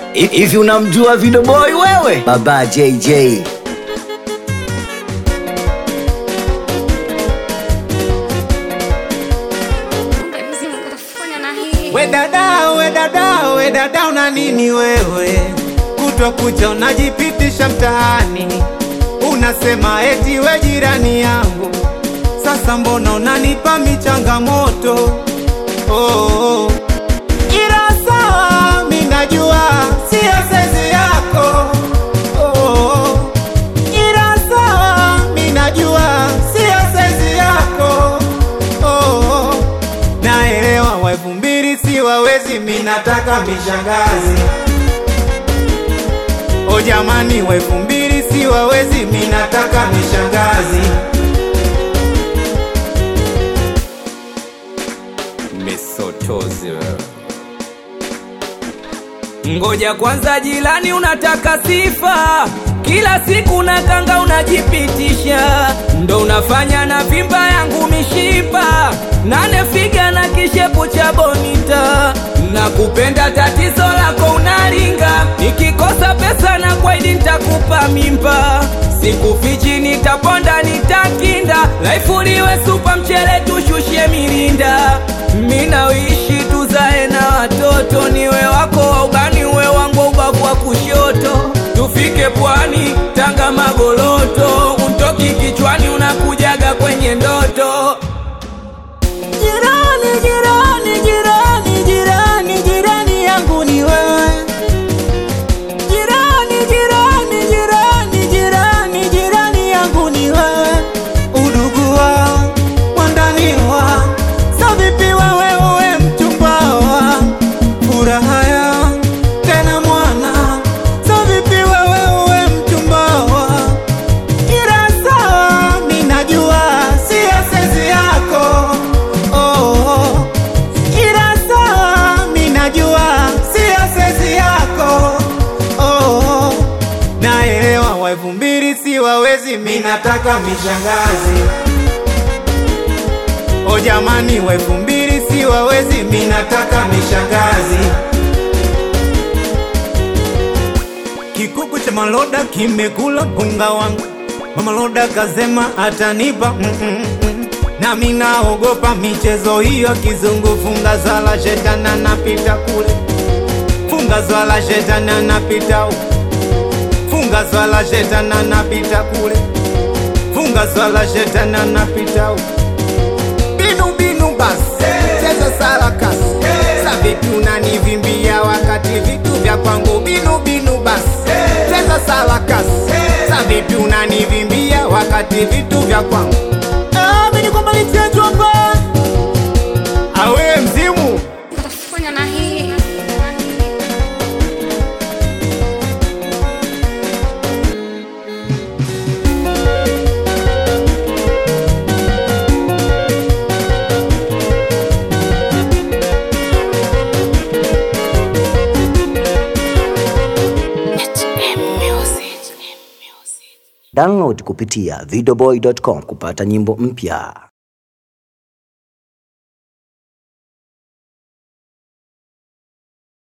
Hivi unamjua Video Boy wewe? Baba JJ. We dada, we dada, we dada, una nini wewe? Kutwa kucha unajipitisha mtaani, unasema eti we jirani yangu. Sasa mbona unanipa michangamoto? Oh, oh. Ila sawa, mi najua sio sezi yako. Oh, oh. Ila sawa, mi najua sio sezi yako. Oh, oh. Naelewa wa elfu mbili si wawezi, mi nataka mishangazi. O jamani, wa elfu mbili si wawezi, mi nataka mishangazi. Misotozi wewe. Ngoja kwanza, jilani, unataka sifa kila siku na kanga unajipitisha, ndo unafanya na vimba yangu mishipa nane figa na kishepu cha bonita na kupenda, tatizo lako unaringa, nikikosa pesa na kwaidi nitakupa mimba, sikufichi, nitaponda nitakinda, laifu liwe supa mchele tushushie mirinda, mina wishi tuzae na watoto, niwe wako wa ubani, uwe wangu wa ubavu wa kushoto, tufike pwani Tanga Magoloto, untoki kichwani, unakujaga kwenye ndoto. Jirani, jirani, jirani, jirani, jirani yangu ni wewe. Jirani, jirani, jirani, jirani, jirani yangu ni wewe. Udugu wa mwandani wa sa vipi wewe uwe mchumba wa furaha ya tena mwana sa vipi wewe uwe mchumba wa ila sawa, mi najua sio sezi yako oh, oh. Ila sawa, mi najua sio sezi yako oh, oh. Naelewa wa elfu mbili si wawezi, mi nataka mishangazi o jamani, wa elfu mbili si wawezi, mi nataka mishangazi. Kikuku cha maloda kimekula punga wangu, mama loda kasema atanipa mm -mm -mm. Nami naogopa michezo hiyo kizungu, funga zwala shetana napita kule, funga zwala shetana napita huku, funga zwala shetana napita kule, funga zwala shetana napita huku binu binu basi cheza sarakasi sa vipi unanivimbia wakati vitu vya kwangu binu binu basi cheza sarakasi sa vipi unanivimbia wakati vitu vya kwangu Ah, mimi kwamba nichenjwa mba awe mzimu Utafanya na hii Download kupitia videoboy.com kupata nyimbo mpya.